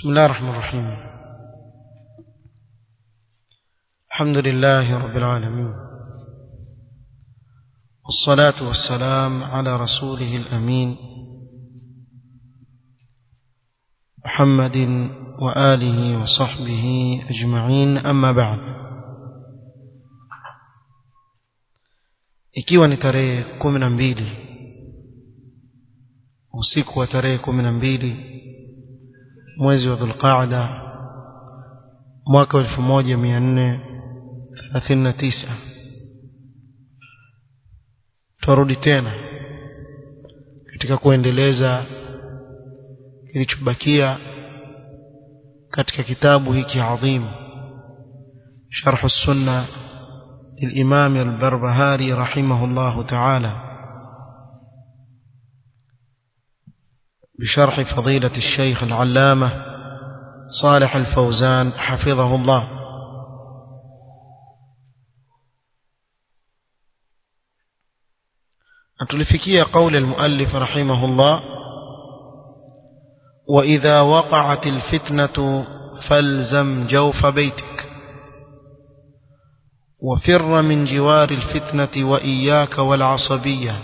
بسم الله الرحمن الرحيم الحمد لله رب العالمين والصلاة والسلام على رسوله الأمين محمد وآله وصحبه أجمعين أما بعد ikiwa ni tarehe kumi na mbili usiku wa tarehe kumi na mbili mwezi wa dhulqaada mwaka wa elfu moja mia nne thelathini na tisa twarudi tena katika kuendeleza kilichobakia katika kitabu hiki adhim sharh sunna للإمام البربهاري رحمه الله تعالى بشرح فضيلة الشيخ العلامة صالح الفوزان حفظه الله أتلفكي قول المؤلف رحمه الله وإذا وقعت الفتنة فالزم جوف بيتك وفر من جوار الفتنة وإياك والعصبية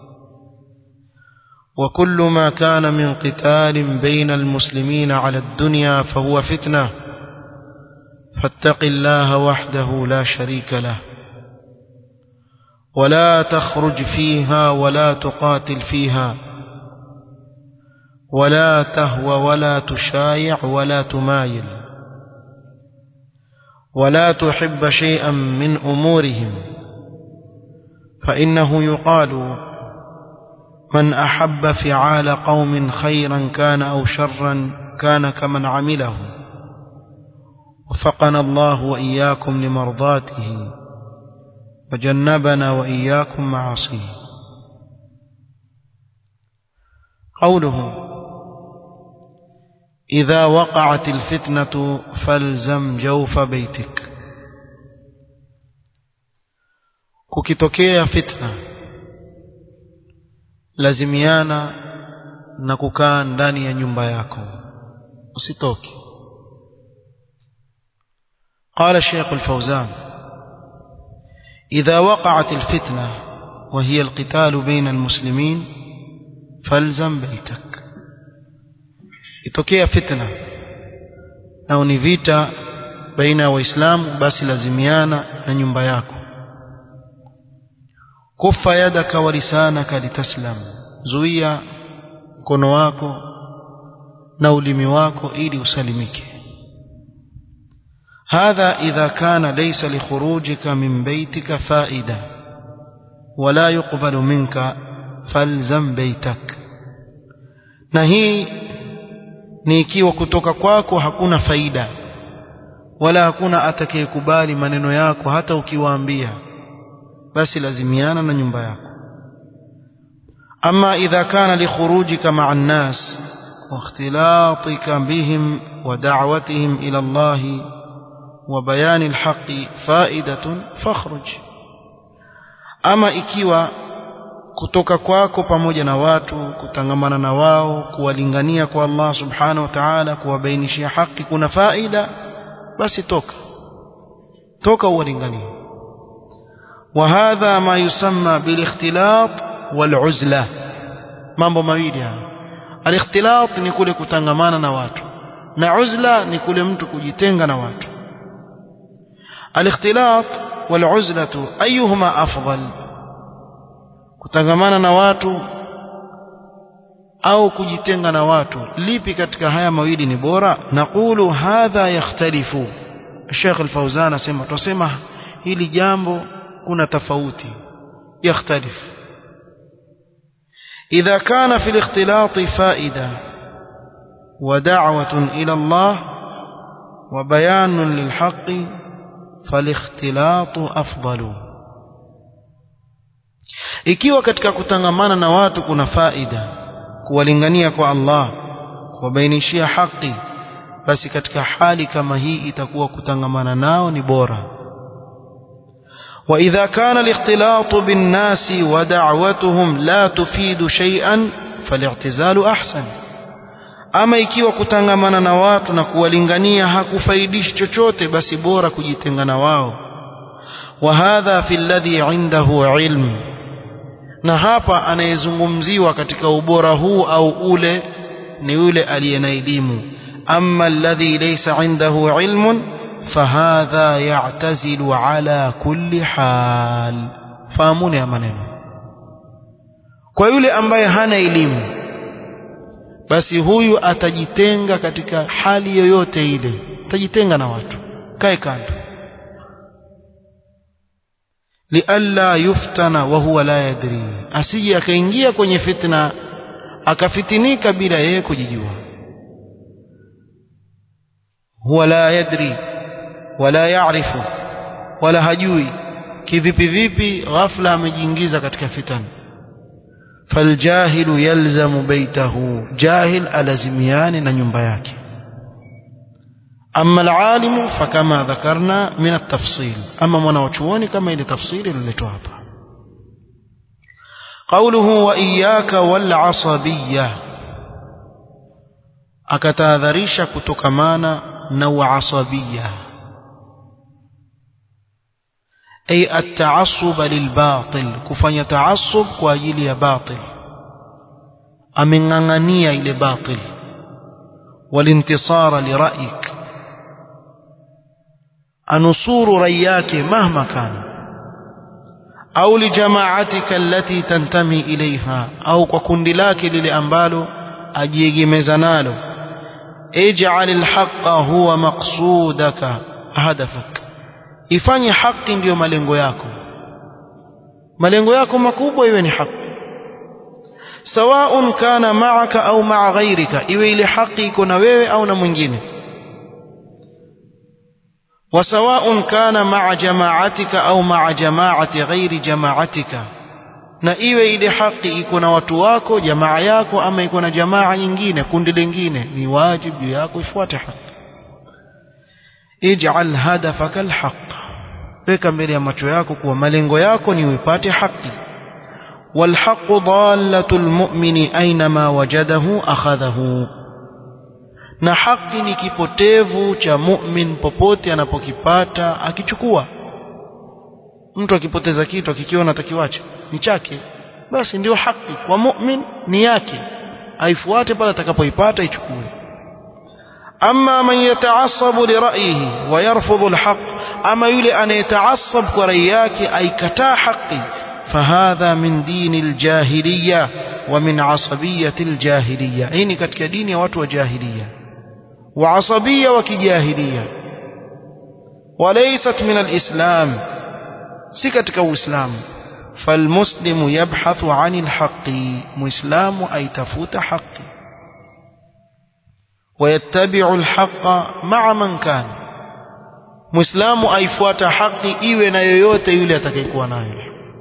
وكل ما كان من قتال بين المسلمين على الدنيا فهو فتنة فاتق الله وحده لا شريك له ولا تخرج فيها ولا تقاتل فيها ولا تهوى ولا تشايع ولا تمايل ولا تحب شيئا من أمورهم فإنه يقال من أحب فعال قوم خيرا كان أو شرا كان كمن عمله وفقنا الله وإياكم لمرضاته وجنبنا وإياكم معاصيه قوله إذا وقعت الفتنة فالزم جوف بيتك kukitokea fitna lazimiana na kukaa ndani ya nyumba yako usitoke قال الشيخ الفوزان إذا وقعت الفتنة وهي القتال بين المسلمين فالزم بيتك itokea fitna au ni vita baina ya waislamu basi lazimiana na nyumba yako kufa yadaka wa lisanaka litaslam zuia mkono wako na ulimi wako ili usalimike هذا إذا كان ليس لخروجك من بيتك فائدة ولا يقبل منك فالزم بيتك نهي ni ikiwa kutoka kwako hakuna faida wala hakuna atakayekubali maneno yako hata ukiwaambia basi lazimiana na nyumba yako ama idha kana likhurujika ma'a an-nas wa ikhtilatika bihim wa da'watihim ila Allah wa bayan al-haqqi fa'idatun fakhruj ama ikiwa kutoka kwako pamoja na watu kutangamana na wao kuwalingania kwa Allah subhanahu wa ta'ala kuwabainishia haki kuna faida basi toka toka uwalinganie وهذا ما يسمى بالاختلاط والعزلة mambo mawili haya alikhtilat ni kule kutangamana na watu na uzla ni kule mtu kujitenga na watu alikhtilat waluzlatu ayuhuma afdal kutangamana na watu au kujitenga na watu lipi katika haya mawili ni bora naqulu hadha yakhtalifu Sheikh Al-Fauzan asema tusema hili jambo kuna tofauti yakhtalif إذا كان في الاختلاط فائدة ودعوة إلى الله وبيان للحق فالاختلاط أفضل ikiwa katika kutangamana na watu kuna faida kuwalingania kwa Allah kuwabainishia haki basi katika hali kama hii itakuwa kutangamana nao ni bora وإذا كان الاختلاط بالناس ودعوتهم لا تفيد شيئا فالاعتزال أحسن ama ikiwa kutangamana na watu na kuwalingania hakufaidishi chochote basi bora kujitenga na wao wa hadha fi alladhi indahu ilm na hapa anayezungumziwa katika ubora huu au ule ni yule aliye na elimu amma alladhi laysa indahu ilmun fahadha ya'tazilu ala kulli hal fahamuni ya maneno kwa yule ambaye hana elimu basi huyu atajitenga katika hali yoyote ile atajitenga na watu kae kando lialla yuftana wa huwa la yadri asije akaingia kwenye fitna akafitinika bila yeye kujijua huwa la yadri wala yaarifu wala hajui kivipi vipi ghafla amejiingiza katika fitna faljahilu yalzamu baitahu jahil alazimiani na nyumba yake أما العالم فكما ذكرنا من التفصيل أما منوچوني كما إلى تفصيل اللي توابع قوله وإياك والعصبية أكتاذريش كتكمانا نوع عصبية أي التعصب للباطل كفن يتعصب كواجيل باطل أمنغنية إلى باطل والانتصار لرأيك anusuru rai yake mahma kana au lijamaatika allati tantami ilaiha au kwa kundi lake lile ambalo ajiegemeza nalo ij'al alhaqa huwa maqsudaka hadafak ifanye haki ndiyo malengo yako malengo yako makubwa iwe ni haki sawaun kana ma'aka au ma'a ghairika iwe ile haki iko na wewe au na mwingine وسواء كان مع جماعتك أو مع جماعة غير جماعتك na iwe ile haki iko na watu wako jamaa yako ama iko na jamaa nyingine kundi lingine ni wajibu juu yako ifuate haki ij'al hadafaka alhaq weka mbele ya macho yako kuwa malengo yako ni uipate haki walhaqu dallatu almu'mini aynama wajadahu akhadhahu na haki ni kipotevu cha mu'min popote anapokipata akichukua mtu akipoteza kitu akikiona atakiwacha ni chake basi ndio haki kwa mu'min ni yake aifuate pale atakapoipata ichukue ama man yataassabu li ra'yihi wa yarfudhu alhaq ama yule anayetaassab kwa rai yake aikataa haki fahadha min dini aljahiliya wa min asabiyati aljahiliya hii ni katika dini ya watu wa jahiliya وعصبية وكجاهلية وليست من الإسلام سكتك الإسلام فالمسلم يبحث عن الحق مسلم أي تفوت حق ويتبع الحق مع من كان مسلم أي فوت حق إيوه نيويوت يولي أتكيكوا نايو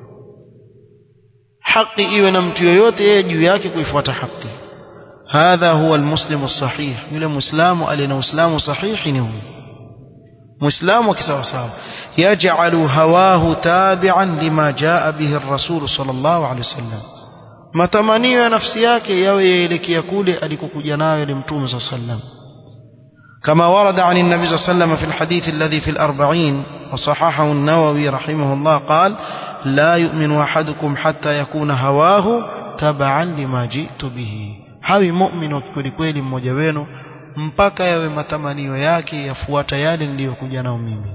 حق إيوه نمت يويوت يجو ياكي كيفوت حقي هذا هو المسلم الصحيح يقول مسلم ألنا مسلم صحيح نهو مسلم وكسوساو يجعل هواه تابعا لما جاء به الرسول صلى الله عليه وسلم matamanio ya nafsi yake yawe yaelekea kule alikokuja nayo ni mtume saa sallam كما ورد عن النبي صلى الله عليه وسلم في الحديث الذي في الأربعين وصححه النووي رحمه الله قال لا يؤمن أحدكم حتى يكون هواه تبعا لما جئت به hawi mu'min wa kweli kweli mmoja wenu mpaka yawe matamanio yake yafuata yale niliyokuja nao mimi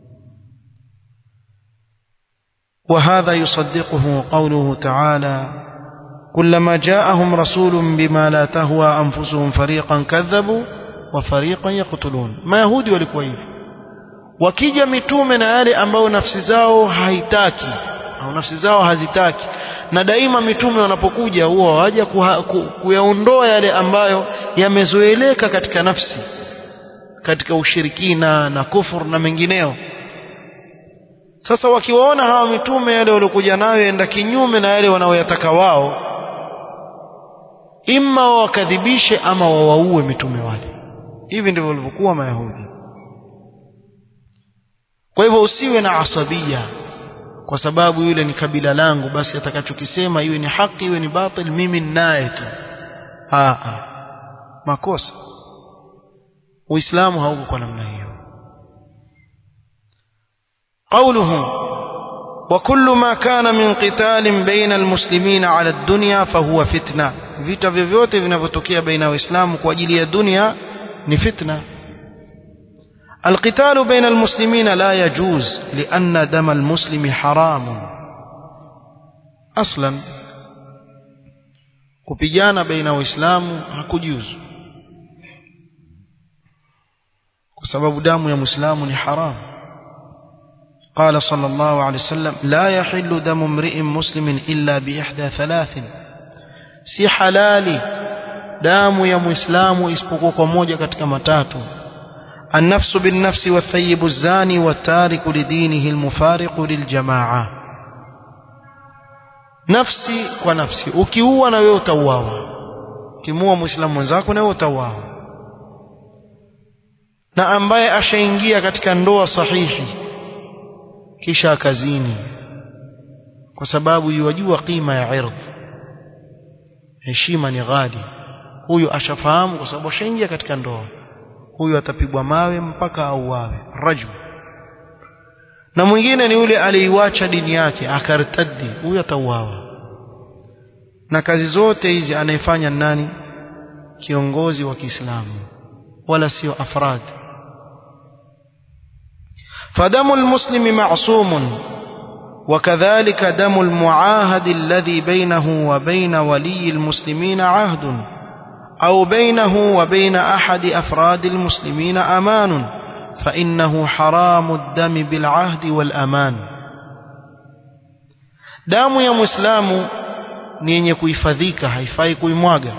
وهذا يصدقه قوله تعالى كلما جاءهم رسول بما لا تهوى أنفسهم فريقا كذبوا وفريقا يقتلون ما يهودي walikuwa hivi wakija mitume na yale ambao nafsi zao haitaki au nafsi zao hazitaki na daima mitume wanapokuja huwa waja kuyaondoa yale ambayo yamezoeleka katika nafsi katika ushirikina na kufur na mengineo sasa wakiwaona hawa mitume yale waliokuja nayo enda kinyume na yale wanaoyataka wao imma wawakadhibishe ama wawaue mitume wale hivi ndivyo walivyokuwa mayahudi kwa hivyo usiwe na asabia kwa sababu yule ni kabila langu basi atakachokisema iwe ni haki iwe ni batil mimi ninaye tu makosa uislamu hauko kwa namna hiyo قوله وكل ما كان من قتال بين المسلمين على الدنيا فهو فتنة vita vyovyote vinavyotokea baina ya waislamu kwa ajili ya dunia ni fitna القتال بين المسلمين لا يجوز لأن دم المسلم حرام أصلا kupigana baina waislamu hakujuzu kwa sababu damu ya muislamu ni haramu قال صلى الله عليه وسلم لا يحل دم امرئ مسلم إلا بإحدى ثلاث si halali damu ya muislamu isipokuwa kwa moja katika matatu النفس بالنفس والثيب الزاني والتارك لدينه المفارق للجماعة نفسي ونفسي ukiua na wewe utauawa ukimuua muislamu mwenzako na wewe utauawa na ambaye ashaingia katika ndoa sahihi kisha akazini kwa sababu yuwajua qima ya irdh heshima ni ghali huyu ashafahamu kwa sababu ashaingia katika ndoa huyu atapigwa mawe mpaka auawe rajul na mwingine ni yule aliiwacha dini yake akartaddi huyu atauawa na kazi zote hizi anayefanya nani kiongozi wa Kiislamu wala sio afrad فدم المسلم معصوم وكذلك دم المعاهد الذي بينه وبين ولي المسلمين عهد أو بينه وبين أحد أفراد المسلمين أمان فإنه حرام الدم بالعهد والأمان damu ya mwislamu ni yenye kuhifadhika haifai kuimwaga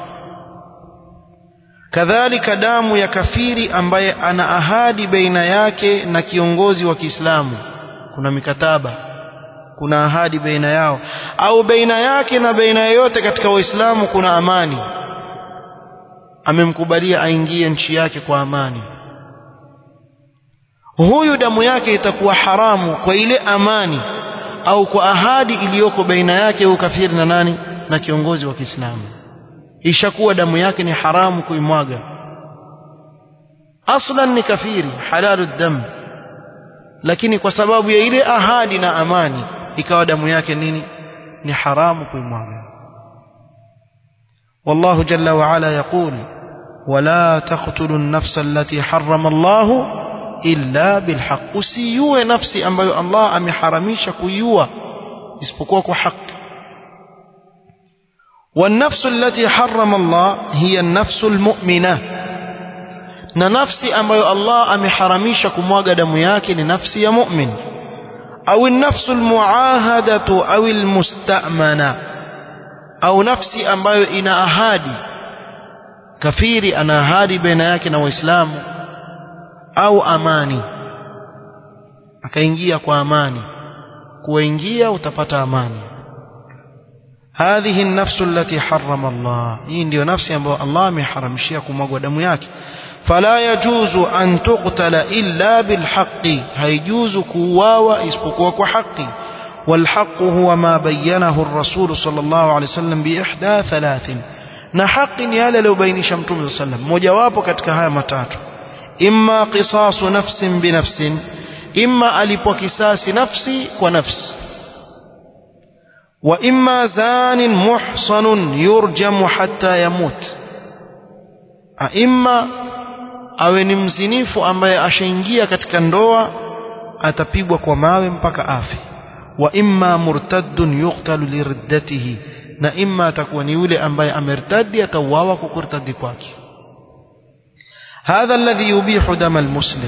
kadhalika damu ya kafiri ambaye ana ahadi baina yake na kiongozi wa Kiislamu kuna mikataba kuna ahadi baina yao au baina yake na baina yoyote katika waislamu kuna amani amemkubalia aingie nchi yake kwa amani huyu damu yake itakuwa haramu kwa ile amani au kwa ahadi iliyoko baina yake huyu kafiri na nani na kiongozi wa Kiislamu ishakuwa damu yake ni haramu kuimwaga aslan ni kafiri halalu dam lakini kwa sababu ya ile ahadi na amani ikawa damu yake nini ni haramu kuimwaga والله جل وعلا يقول ولا تقتلوا النفس التي حرم الله إلا بالحق usiue nafsi ambayo Allah ameharamisha kuiua isipokuwa kwa haki والنفس التي حرم الله هي النفس المؤمنة na nafsi ambayo Allah ameharamisha kumwaga damu yake ni nafsi ya mu'min au nafsu almuahadatu au almustamana au nafsi ambayo ina ahadi kafiri ana ahadi baina yake na waislamu au amani akaingia kwa amani kuingia utapata amani هذه النفس التي حرم الله hii ndio nafsi ambayo Allah ameharamishia kumwagwa damu yake فلا يجوز أن تقتل إلا بالحق هيجوز كواوا اسبقوا حقي والحق هو ما بينه الرسول صلى الله عليه وسلم بإحدى ثلاث na haki ni yale aliyobainisha mtume saa sallam mojawapo katika haya matatu imma qisasu nafsin binafsin imma alipwa kisasi nafsi kwa nafsi wa imma zanin muhsanun yurjamu hatta yamut imma awe ni mzinifu ambaye ashaingia katika ndoa atapigwa kwa mawe mpaka afe wa imma murtaddun yuqtalu liriddatihi na imma atakuwa ni yule ambaye amertadi atauawa kwa kurtadi kwake hadha alladhi yubihu dama almuslim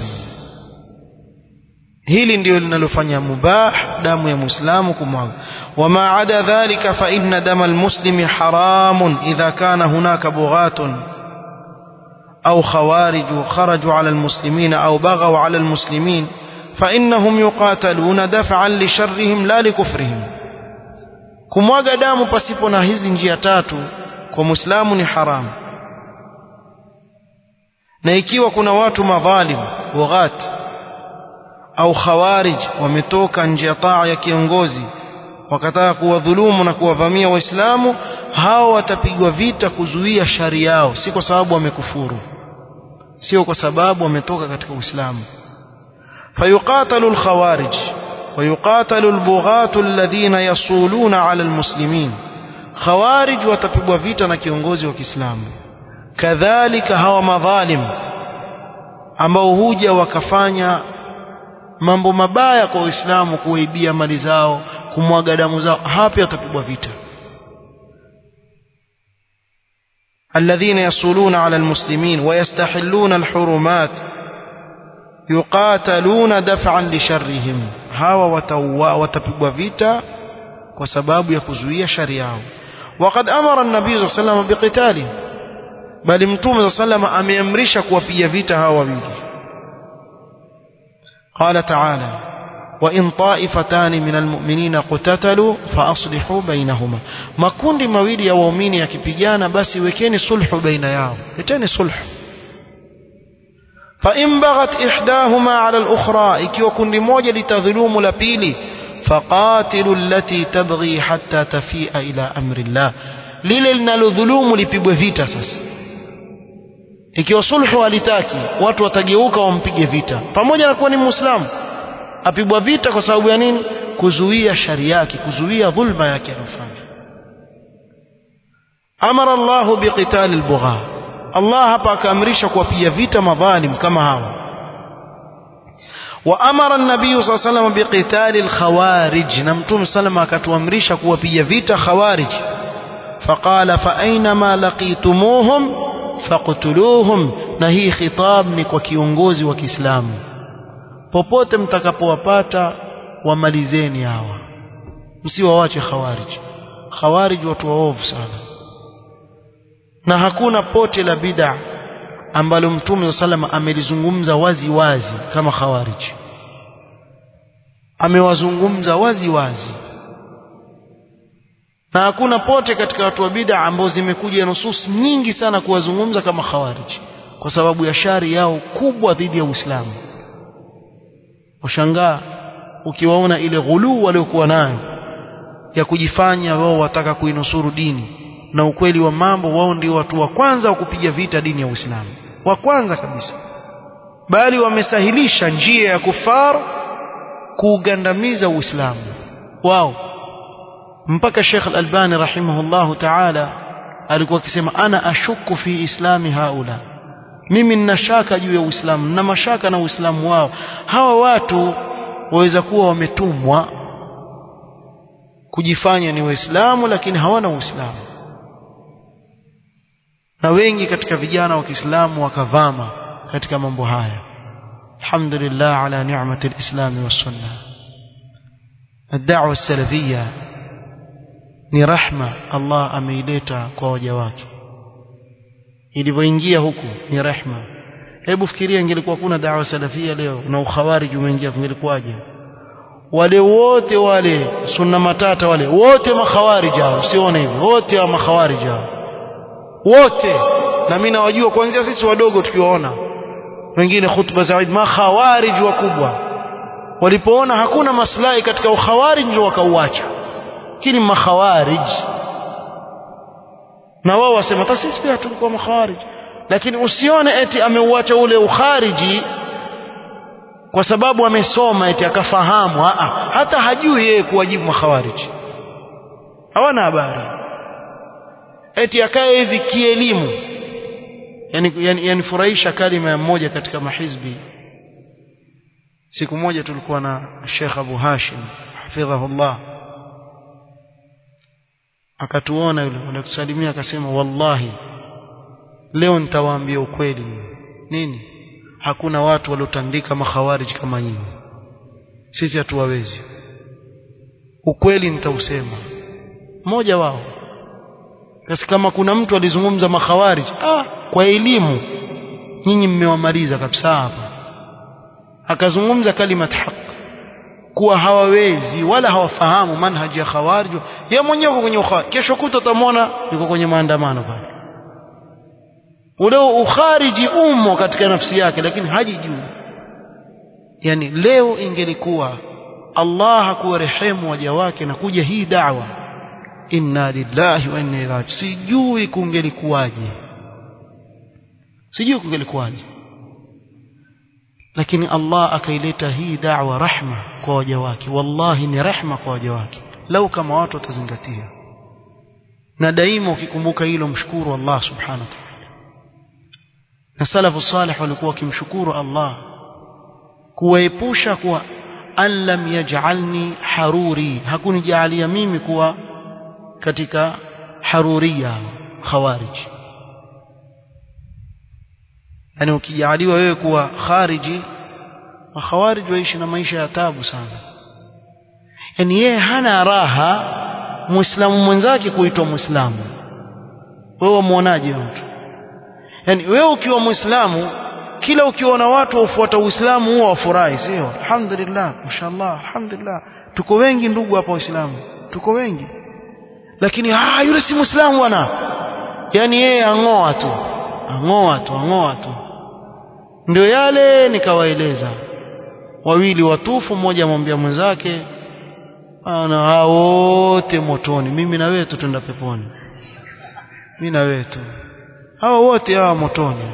hili ndio linalofanya mubah damu ya muislamu kumwaga wama ada dhalika fa inna dama almuslimi haramun idha kana hunaka bughatun أو خوارج خرجوا على المسلمين أو بغوا على المسلمين فإنهم يقاتلون دفعا لشرهم لا لكفرهم kumwaga damu pasipo na hizi njia tatu kwa muislamu ni haramu na ikiwa kuna watu madhalim waghat au khawarij wametoka nje ya taa ya kiongozi wakataka kuwadhulumu na kuwavamia waislamu hao watapigwa vita kuzuia shari yao si kwa sababu wamekufuru sio kwa sababu wametoka katika uislamu fayuqatalu alkhawarij ويقاتل البغاة الذين يصولون على المسلمين خوارج watapigwa vita na kiongozi wa Kiislamu kadhalika hawa madhalim ambao huja wakafanya mambo mabaya kwa Uislamu kuwaibia mali zao kumwaga damu zao hapa watapigwa vita الذين يصولون على المسلمين ويستحلون الحرمات يقاتلون دفعا لشرهم hawa watapigwa vita kwa sababu ya kuzuia shari yao وقد امر النبي صلى الله عليه وسلم بقتاله bali mtume صلى الله عليه وسلم ameamrisha kuwapiga vita hawa wawili قال تعالى وإن طائفتان من المؤمنين قتتلوا فأصلحوا بينهما makundi mawili ya waumini yakipigana basi wekeni sulhu baina yao leteni sulhu فإن بغت إحداهما على الأخرى ikiwa kundi moja litadhulumu la pili فقاتلوا التي تبغي حتى تفيء إلى أمر الله lile linalodhulumu lipigwe vita sasa ikiwa sulhu halitaki watu watageuka wampige vita pamoja na kuwa ni muislamu apigwa vita kwa sababu ya nini kuzuia shari yake kuzuia dhulma yake anofanya amara Allahu biqital albugha Allah hapa akaamrisha kuwapiga vita madhalim kama hawa وامر النبي صلى الله عليه وسلم بقتال الخوارج نمتم سلم akatuamrisha kuwapiga vita khawarij فقال فاينما لقيتموهم فاقتلوهم na hii khitab ni kwa kiongozi wa Kiislamu popote mtakapowapata wamalizeni hawa msiwawache khawarij khawarij watu waovu sana na hakuna pote la bid'a ambalo mtume salama amelizungumza wazi wazi kama khawarij amewazungumza wazi wazi na hakuna pote katika watu wa bid'a ambao zimekuja nusus nyingi sana kuwazungumza kama khawarij kwa sababu ya shari yao kubwa dhidi ya Uislamu washangaa ukiwaona ile ghuluu waliokuwa nayo ya kujifanya wao wataka kuinusuru dini na ukweli wa mambo wao ndio watu wa kwanza wa kupiga vita dini ya Uislamu wa kwanza kabisa bali wamesahilisha njia ya kufar kuugandamiza Uislamu wao mpaka Sheikh Al-Albani rahimahullahu ta'ala alikuwa akisema ana ashuku fi islami haula mimi nina shaka juu ya Uislamu na mashaka na Uislamu wao hawa watu waweza kuwa wametumwa kujifanya ni waislamu lakini hawana uislamu na wengi katika vijana wa Kiislamu wakavama katika mambo haya alhamdulillah ala ni'mati alislam was-sunnah الدعوه السلفيه ni rahma Allah ameileta kwa waja wake ilivyoingia huku ni rehma hebu fikiria ingelikuwa kuna dawa salafia leo na ukhawarij umeingia kungelikuwaje wale wote wale sunna matata wale wote makhawarij hao usione hivyo wote wa makhawarij hao wote na mimi nawajua kuanzia sisi wadogo tukiwaona wengine khutba za Eid makhawarij wakubwa walipoona hakuna maslahi katika ukhawarij ndio wakauacha lakini makhawarij na wao wasema hata sisi pia tulikuwa makhawarij lakini usione eti ameuacha ule ukhariji kwa sababu amesoma eti akafahamu aa, hata hajui yeye kuwajibu makhawarij hawana habari eti akae hivi kielimu yani, yani, yani furahisha kalima ya mmoja katika mahizbi siku moja tulikuwa na Sheikh Abu Hashim hafidhahullah akatuona yule anakusalimia akasema wallahi leo nitawaambia ukweli nini hakuna watu waliotandika makhawarij kama nyinyi sisi hatuwawezi ukweli nitausema mmoja wao basi kama kuna mtu alizungumza makhawarij ah kwa elimu nyinyi mmewamaliza kabisa hapa akazungumza kalimat haq kuwa hawawezi wala hawafahamu manhaji ya khawarij yeye mwenyewe yuko kwenye ukhawarij kesho kuta utamwona yuko kwenye maandamano pale ule ukhariji umo katika nafsi yake lakini hajijui yani leo ingelikuwa Allah hakuwarehemu waja wake na kuja hii da'wa inna lillahi wa inna ilaihi sijui kungelikuwaje sijui kungelikuwaje lakini Allah akaileta hii da'wa rahma kwa waja wake wallahi ni rahma kwa waja wake lau kama watu watazingatia na daima ukikumbuka hilo mshukuru Allah subhanahu wa ta'ala na salafu salih walikuwa wakimshukuru Allah kuwaepusha kuwa an lam yaj'alni haruri hakunijalia mimi kuwa katika haruria khawarij yani ukijaliwa wewe kuwa khariji makhawarij waishi na maisha ya tabu sana yani yeye hana raha muislamu mwenzake kuitwa muislamu wewe muonaje mtu yani wewe ukiwa muislamu kila ukiona watu wafuata uislamu huwa wafurahi sio alhamdulillah mashallah alhamdulillah tuko wengi ndugu hapa waislamu tuko wengi lakini ah yule si muislamu bwana yani yeye angoa tu angoa tu angoa tu ndio yale nikawaeleza wawili watufu mmoja amwambia mwenzake ana hao wote motoni mimi na wewe tutenda peponi mimi na wewe tu hao wote hawa motoni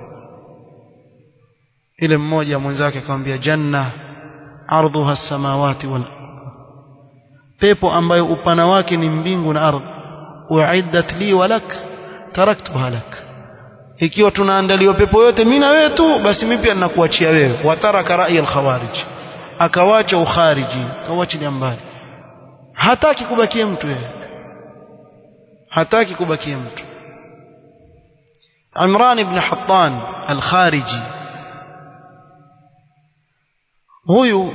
ile mmoja mwenzake akamwambia janna ardhuha samawati wal pepo ambayo upana wake ni mbingu na ardhi uiddat li walak taraktuha lak ikiwa tunaandaliwa pepo yote mimi na wewe tu basi mimi pia ninakuachia wewe wataraka rai al-khawarij akawacha ukhariji akawachilia mbali hataki kubakia mtu yeye hataki kubakia mtu Imran ibn Hattan al-Khariji huyu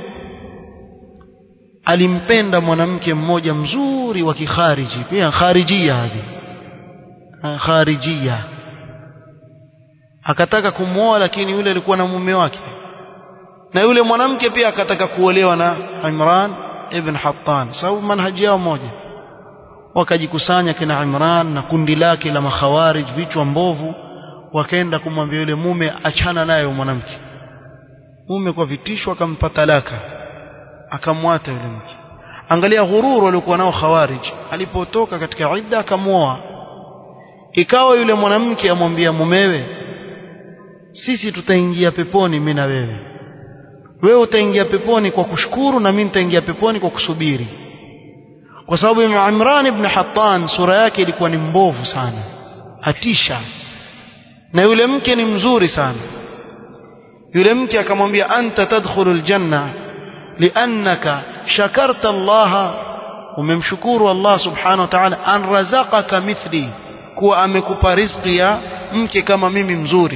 alimpenda mwanamke mmoja mzuri wa kikhariji pia kharijia hadi kharijia akataka kumwoa lakini yule alikuwa na mume wake na yule mwanamke pia akataka kuolewa na Imran ibn Hattan sababu manhaji yao moja wakajikusanya kina Imran na kundi lake la makhawarij vichwa mbovu wakaenda kumwambia yule mume achana naye mwanamke mume kwa vitisho akampa talaka akamwata yule mke angalia ghururu waliokuwa nao khawarij alipotoka katika idda akamwoa ikawa yule mwanamke amwambia mumewe sisi tutaingia peponi mimi na wewe wewe utaingia peponi kwa kushukuru na mimi nitaingia peponi kwa kusubiri kwa sababu Imran ibn Hattan sura yake ilikuwa ni mbovu sana hatisha na yule mke ni mzuri sana yule mke akamwambia anta tadkhulul janna liannaka shakarta Allah umemshukuru Allah subhanahu wa ta'ala an razaqaka mithli kuwa amekupa riziki ya mke kama mimi mzuri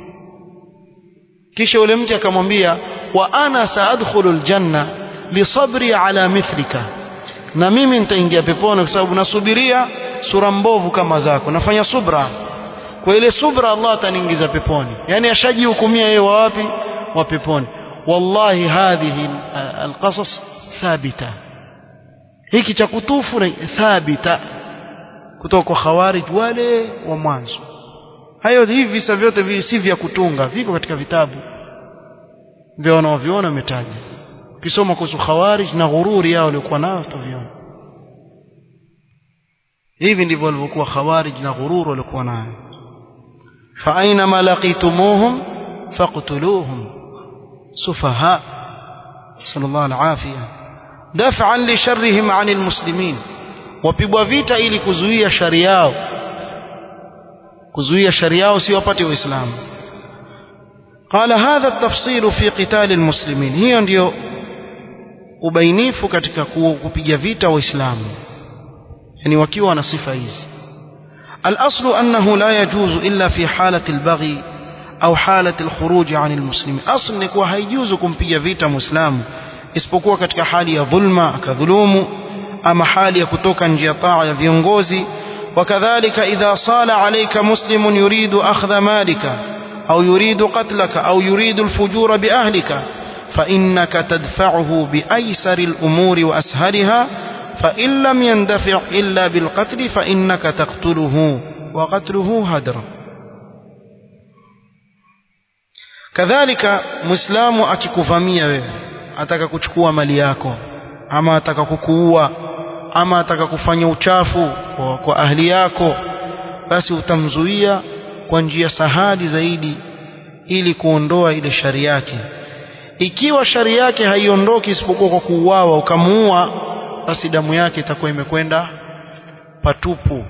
kisha yule mke akamwambia wa ana saadkhulul janna lisabri ala mithlika na mimi nitaingia peponi kwa sababu nasubiria sura mbovu kama zako nafanya subra kwa ile subra Allah ataniingiza peponi yani ashajihukumia yeye wa wapi wa peponi wallahi hadhihi alqasas thabita hiki cha kutufu ni thabita kutoka kwa khawarij wale wa mwanzo hayo hivi visa vyote si vya kutunga viko katika vitabu vya wanaoviona umetaja ukisoma kuhusu khawarij na ghururi yao waliokuwa nayo utaviona hivi ndivyo walivyokuwa khawarij na ghururi waliokuwa nayo fa aina ma laqitumuhum faqtuluhum sufaha sallallahu alafia daf'an li sharrihim 'anil muslimin wapigwa vita ili kuzuia shari yao kuzuia shari yao si wapate waislamu قال هذا التفصيل في قتال المسلمين hiyo ndio ubainifu katika kupiga vita waislamu yani wakiwa na sifa hizi الاصل انه لا يجوز الا في حاله البغي au حاله الخروج عن المسلمين اصل ni kuwa haijuzu kumpiga vita muislamu isipokuwa katika hali ya dhulma akadhulumu ama hali ya kutoka nje ya taa ya viongozi وكذلك إذا صال عليك مسلم يريد أخذ مالك أو يريد قتلك أو يريد الفجور بأهلك فإنك تدفعه بأيسر الأمور وأسهلها فإن لم يندفع إلا بالقتل فإنك تقتله وقتله هدر كذلك مسلم akikuvamia wewe ataka kuchukua mali yako ama ataka kukuua ama ataka kufanya uchafu kwa, kwa ahli yako basi utamzuia kwa njia sahali zaidi ili kuondoa ile shari yake ikiwa shari yake haiondoki isipokuwa kwa kuuawa ukamuua basi damu yake itakuwa imekwenda patupu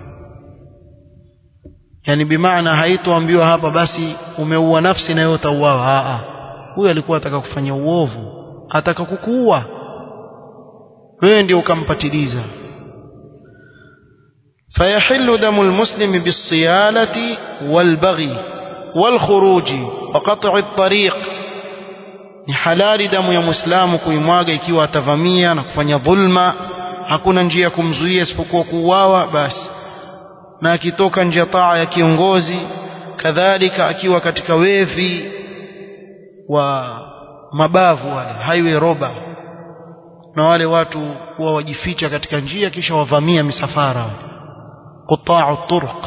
yani bimaana haitoambiwa hapa basi umeua nafsi na yote utauawa huyu alikuwa ataka kufanya uovu ataka kukuua wewe ndio ukampatiliza فيحل دم المسلم بالصيانة والبغي والخروج وقطع الطريق ni halali damu ya muislamu kuimwaga ikiwa atavamia na kufanya dhulma hakuna njia ya kumzuia isipokuwa kuuawa basi na akitoka nje ya taa ya kiongozi kadhalika akiwa katika wevi wa mabavu wale highway roba na wale watu huwa wajificha katika njia kisha wavamia misafara quta'u turuq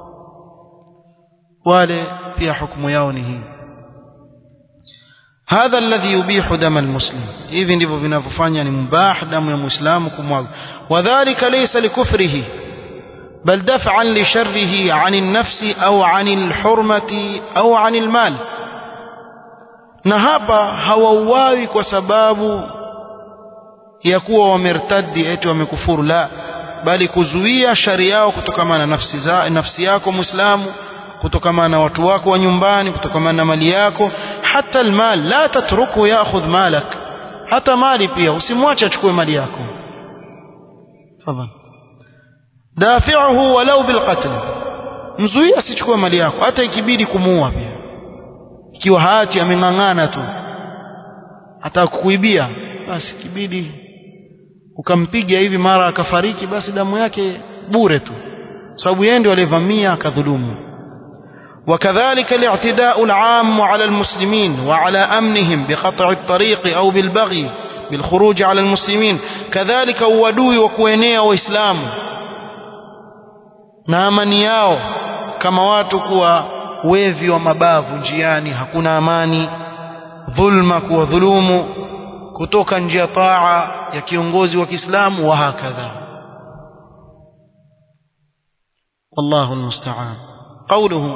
wale pia hukumu yao ni hii hadha alladhi yubihu dama almuslim hivi ndivyo vinavyofanya ni mubah damu ya muislamu kumwaga wadhālika laysa likufrihi بل دفعا لشره عن النفس أو عن الحرمة أو عن المال na hapa hawauawi kwa sababu ya kuwa wamertadi eti wamekufuru la bali kuzuia shari yao kutokamana na nafsi, za, nafsi yako muislamu kutokamana na watu wako wa nyumbani kutokamana na mali yako hata almal la tatruku yaakhudh malak hata mali pia usimwache achukue mali yako tafadhali dafi'uhu walau bilqatl mzuia asichukue mali yako hata ikibidi kumuua pia ikiwa hati ameng'ang'ana tu hata kukuibia basi kibidi ukampiga hivi mara akafariki basi damu yake bure tu sababu yeye ndio alivamia akadhulumu وكذلك الاعتداء العام على المسلمين وعلى أمنهم بقطع الطريق أو بالبغي بالخروج على المسلمين كذلك uadui wa kuenea waislamu na amani yao kama watu kuwa wevi wa mabavu njiani hakuna amani dhulma kuwa dhulumu kutoka nje ya taa ya kiongozi wa Kiislamu wa hakadha والله المستعان قوله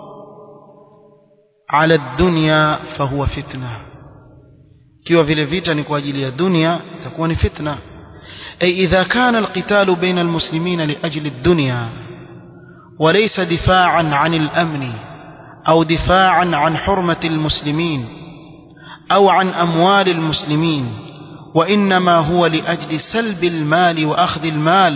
على الدنيا فهو فتنة kiwa vile vita ni kwa ajili ya dunia itakuwa ni fitna ay idha kana alqital baina almuslimin liajli ad-dunya وليس دفاعا عن الامن او دفاعا عن حرمه المسلمين او عن اموال المسلمين وانما هو لاجل سلب المال واخذ المال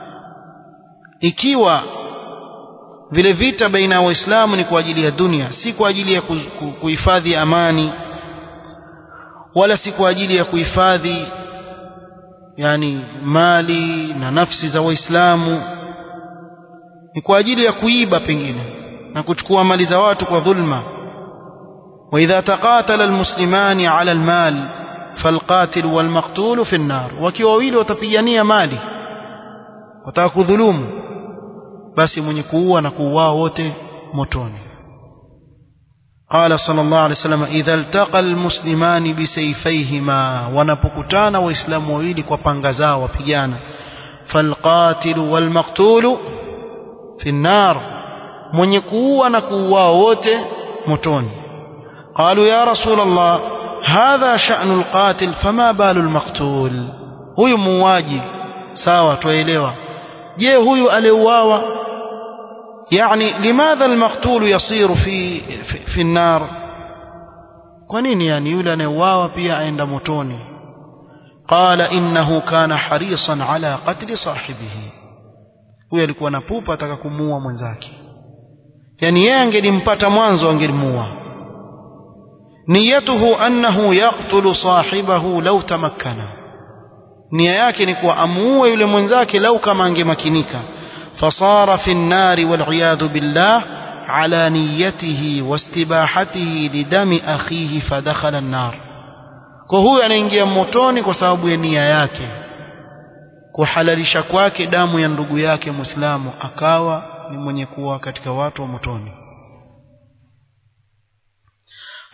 ikiwa vile vita baina ya waislamu ni kwa ajili ya dunia si kwa ajili ya kuhifadhi amani wala si kwa ajili ya kuhifadhi yani mali na nafsi za waislamu ni kwa ajili ya kuiba pengine na kuchukua mali za watu kwa dhulma واذا تقاتل المسلمان على المال فالقاتل والمقتول في النار wakiwa wawili watapigania mali wataka kudhulumu basi mwenye kuua na kuuaa wote motoni قال صلى الله عليه وسلم إذا التقى المسلمان بسيفيهما wanapokutana waislamu wawili kwa panga zao wapigana فالقاتل والمقتول في النار mwenye kuua na kuuaa wote motoni قالوا يا رسول الله هذا شأن القاتل فما بال المقتول huyu muuaji sawa tuelewa je huyu aliuawa يعني لماذا المقتول يصير في في, في النار kwa nini yani yule anayeuawa pia aenda motoni قال انه كان حريصا على قتل صاحبه huyo alikuwa na pupa ataka kumuua mwenzake yani yeye angelimpata mwanzo angelimuua niyatuhu annahu yaqtulu sahibahu law tamakkana nia yake ni kuwa amuue yule mwenzake lau kama angemakinika fasara fi nnari waliyadhu billah ala niyatihi wastibahatihi lidami akhihi fadakhala nnar kwa huyu anaingia motoni kwa sababu ya nia yake kuhalalisha kwake damu ya ndugu yake muislamu akawa ni mwenye kuwa katika watu wa motoni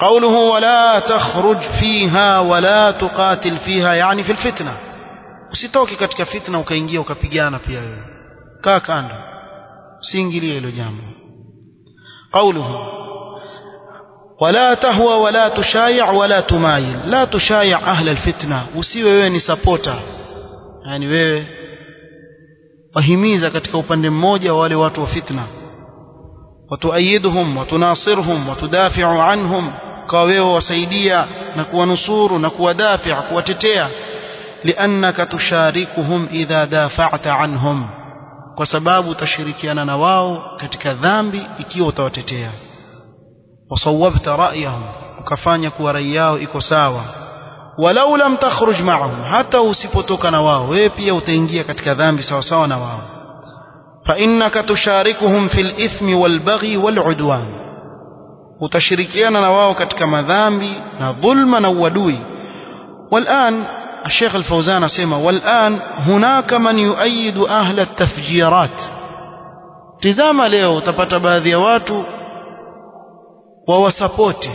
قوله ولا تخرج فيها ولا تقاتل فيها يعني في الفتنة usitoke katika fitna ukaingia ukapigana pia wewe kaa kando usiingilie hilo jambo قوله ولا تهوى ولا تشايع ولا تمايل لا تشايع أهل الفتنة usiwe wewe ni supporter yani wewe wahimiza katika upande mmoja wale watu wa fitna watuayiduhum watunasirhum watudafiu anhum kwa wewe wasaidia na kuwanusuru na kuwadafia kuwatetea liannaka tusharikuhum idha dafa'ta anhum kwa sababu utashirikiana na wao katika dhambi ikiwa utawatetea wasawabta ra'yahum ukafanya kuwa rai yao iko sawa walau lam takhruj ma'ahum hata usipotoka na wao wewe pia utaingia katika dhambi sawa sawa na wao fa innaka tusharikuhum fil ithmi wal baghi wal udwan utashirikiana na wao katika madhambi na dhulma na uadui والآن الشيخ الفوزان سيما والآن هناك من يؤيد أهل التفجيرات tizama leo utapata baadhi ya watu wawasapoti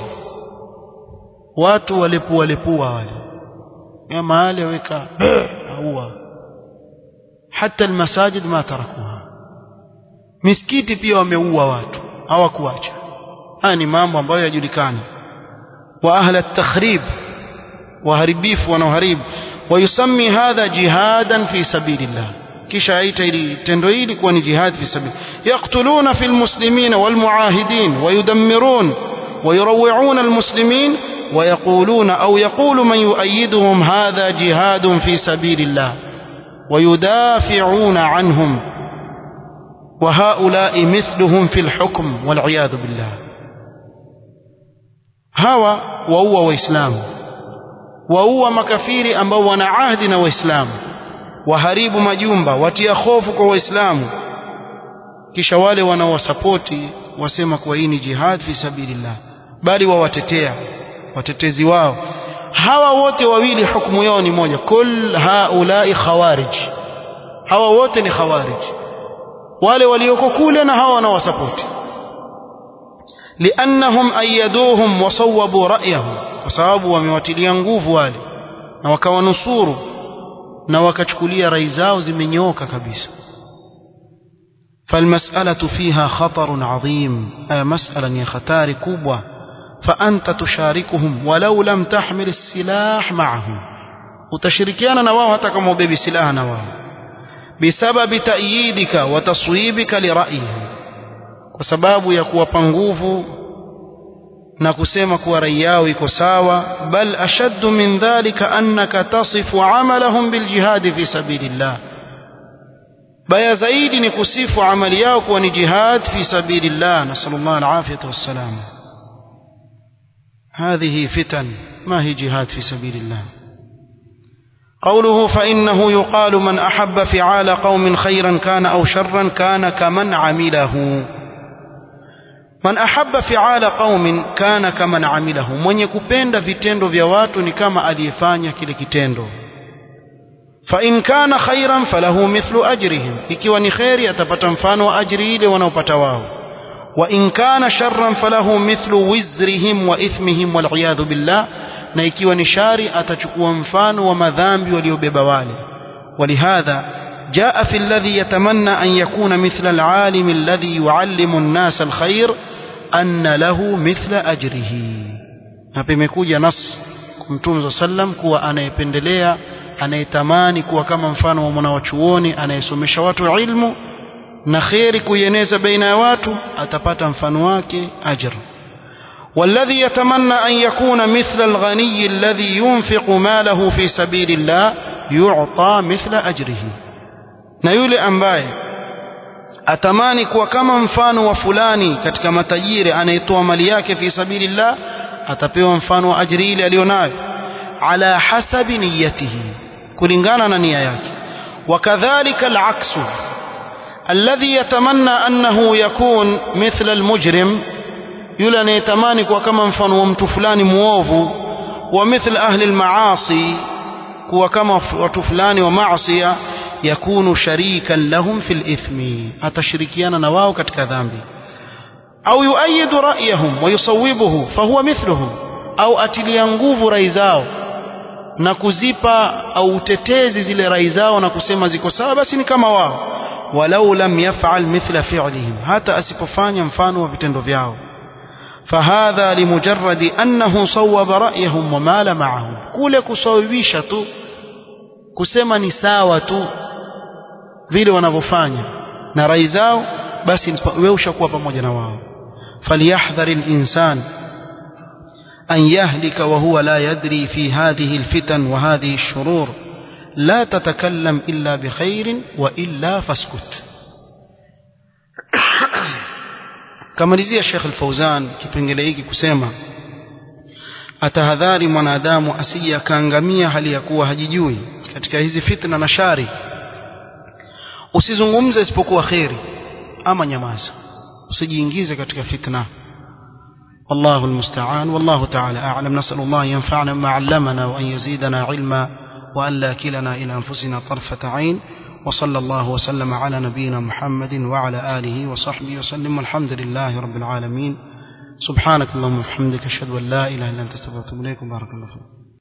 watu walepua lepua wale ya mahali weka aua hata almasajid ma tarakuha misikiti pia wameua watu hawakuacha haya ni mambo ambayo yajulikana wa ahla at-takhrib waharibifu wanaoharibu wayusami hadha jihadan fi sabilillah kisha aita ili tendo hili kuwa ni jihad fi sabil yaqtuluna fil muslimina wal muahidin wayudammirun ويروعون المسلمين ويقولون أو يقول من يؤيدهم هذا جهاد في سبيل الله ويدافعون عنهم وهؤلاء مثلهم في الحكم والعياذ بالله هوا وهو وإسلام وهو مكفير ambao wana ahdi na waislamu waharibu majumba watia hofu kwa waislamu kisha wale wanaowasapoti wasema kuwa hii ni jihad fi sabilillah bali wawatetea watetezi wao hawa wote wawili hukumu yao ni moja kul haulai khawarij hawa wote ni khawarij wale walioko kule na hawa wanaowasapoti liannahum ayaduhum wasawabu ra'yahum kwa sababu wamewatilia nguvu wale na wakawanusuru na wakachukulia rai zao zimenyooka kabisa فالمسألة فيها خطر عظيم أي مسألة يا ختار كوبوة فأنت تشاركهم ولو لم تحمل السلاح معهم وتشركيانا نواه تكم بيبي سلاح نواه بسبب تأييدك وتصويبك لرأيهم وسباب يكوى بانغوفو na kusema kuwa rai yao iko sawa bal ashaddu min dhalika annaka tasifu amalahum biljihadi fi sabilillah baya zaidi ni kusifu amali yao kuwa ni jihad fi sabilillah nasallallahu alafiyata wassalam هذه فتن ما هي جهاد في سبيل الله قوله فإنه يقال من أحب فعال قوم خيرا كان أو شرا كان كمن عمله من أحب فعال قوم كان كمن عمله من يكبند vitendo vya watu ni kama aliyefanya kile kitendo فإن كان خيرا فله مثل أجرهم ikiwa ni khairi atapata mfano wa ajri ile wanaopata wao وإن كان شرا فله مثل وزرهم وإثمهم والعياذ بالله na ikiwa ni shari atachukua mfano wa madhambi waliobeba wale ولهذا جاء في الذي يتمنى أن يكون مثل العالم الذي يعلم الناس الخير أن له مثل أجره hapa imekuja nas mtume sallam kuwa anayependelea anayetamani kuwa kama mfano wa mwanawachuoni anayesomesha watu ilmu na kheri kuieneza baina ya watu atapata mfano wake ajr والذي يتمنى أن يكون مثل الغني الذي ينفق ماله في سبيل الله يعطى مثل أجره na yule ambaye atamani kuwa kama mfano wa fulani katika matajiri anayetoa mali yake fi sabilillah atapewa mfano wa ajri ile aliyonayo ala hasabi niyatihi kulingana na nia yake wakadhalika alaksu alladhi yatamanna annahu yakun mithla almujrim yule anayetamani kuwa kama mfano wa mtu fulani muovu wa mithla ahli almaasi kuwa kama watu fulani wa maasiya yakunu sharikan lahum fil ithmi atashirikiana na wao katika dhambi au yuayidu ra'yahum wa yusawibuhu fahuwa mithluhum au atilia nguvu rai zao na kuzipa au utetezi zile rai zao na kusema ziko sawa basi ni kama wao walau lam yaf'al mithla fi'lihim hata asipofanya mfano wa vitendo vyao فهذا لمجرد أنه صوب رأيهم ومال معهم kule kusawibisha tu kusema ni sawa tu vile wanavyofanya na rai zao basi wewe ushakuwa pamoja na wao falyahdhar al-insan أن يهلك وهو لا يدري في هذه الفتن وهذه الشرور لا تتكلم إلا بخير وإلا فاسكت kamalizia Sheikh Al-Fauzan kipengele hiki kusema atahadhari mwanadamu asije akaangamia hali ya kuwa hajijui katika hizi fitna na shari usizungumze isipokuwa kheri ama nyamaza usijiingize katika fitna والله المستعان والله تعالى أعلم نسأل الله ينفعنا بما علمنا وأن يزيدنا علما وأن لا كلنا إلى أنفسنا طرفة عين وصلى الله وسلم على نبينا محمد وعلى آله وصحبه وسلم والحمد لله رب العالمين سبحانك اللهم وبحمدك أشهد أن لا إله إلا أنت استغفرك وأتوب إليك بارك الله فيك